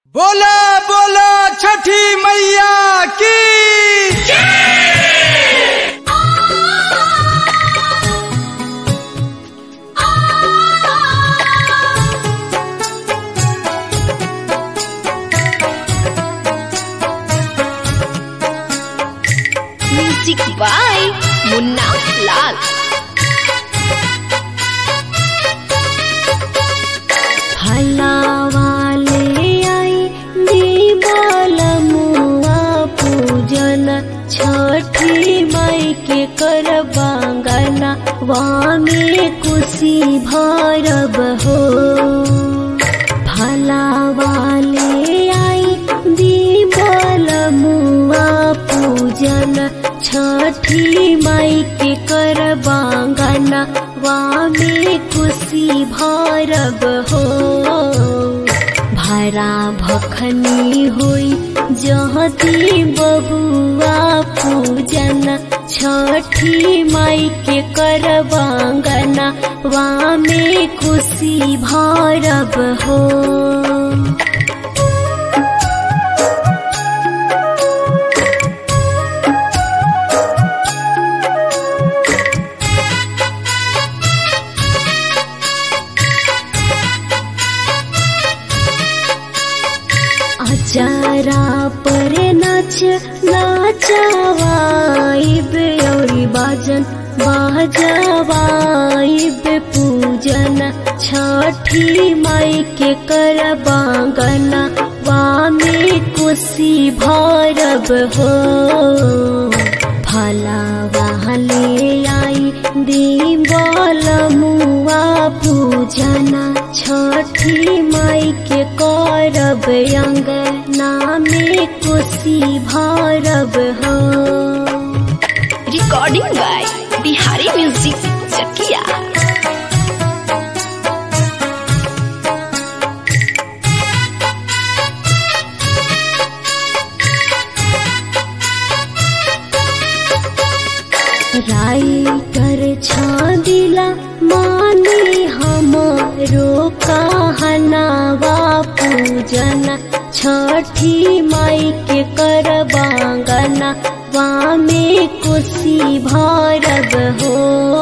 बोला बोला छठी मैया की म्यूजिक बाय मुन्ना लाल हलावाले आई दीवाल मुआ पूजन छठी माई के कर बांगना वामे कुशी भरब हो भलावाले आई दीवाल मुआ पूजन छठी माई के कर बांगना वामे कुशी भरब हो भरा भखनी होई जहती बबुआ पूजन छठी माई के कर बांगना वामे खुशी भरब हो अचारा पर नाच नाचवाइब औरी बाजन बाजवाइब पूजन छठी माई के कर बांगना वामे कुशी भरब हो फला वाले आई दीबल मुआ पूजना छठी माई के करब अंगना में कुशी भरब हो recording by Bihari music Chakia writer छादिला मानी हमरो कहनावा पूजन छठी माई के कर बांगना वामे कुशी भरब हो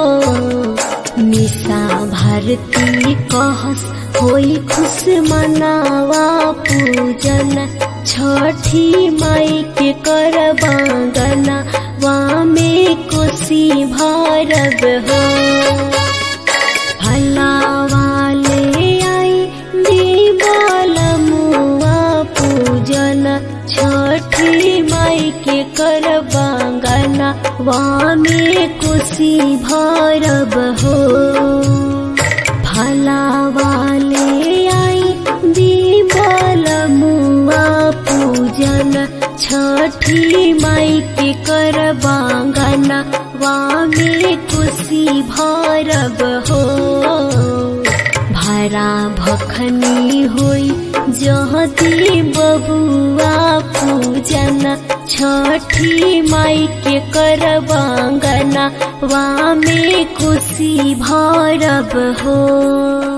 निशा भारती कहस होई खुश मनावा पूजन छठी माई के कर बांगना वामे कुशी भरब हो भलावाले आई दीवाल मुआ पूजन छठी माई के कर बांगना वामे कुशी भरब हो भलावाले आई दीवाल मुआ पूजन छठी माई के कर बांगना वामे कुशी भरब हो भरा भखनी होई जहती बबुआ पूजन छठी माई के कर बांगना वामे कुशी भरब हो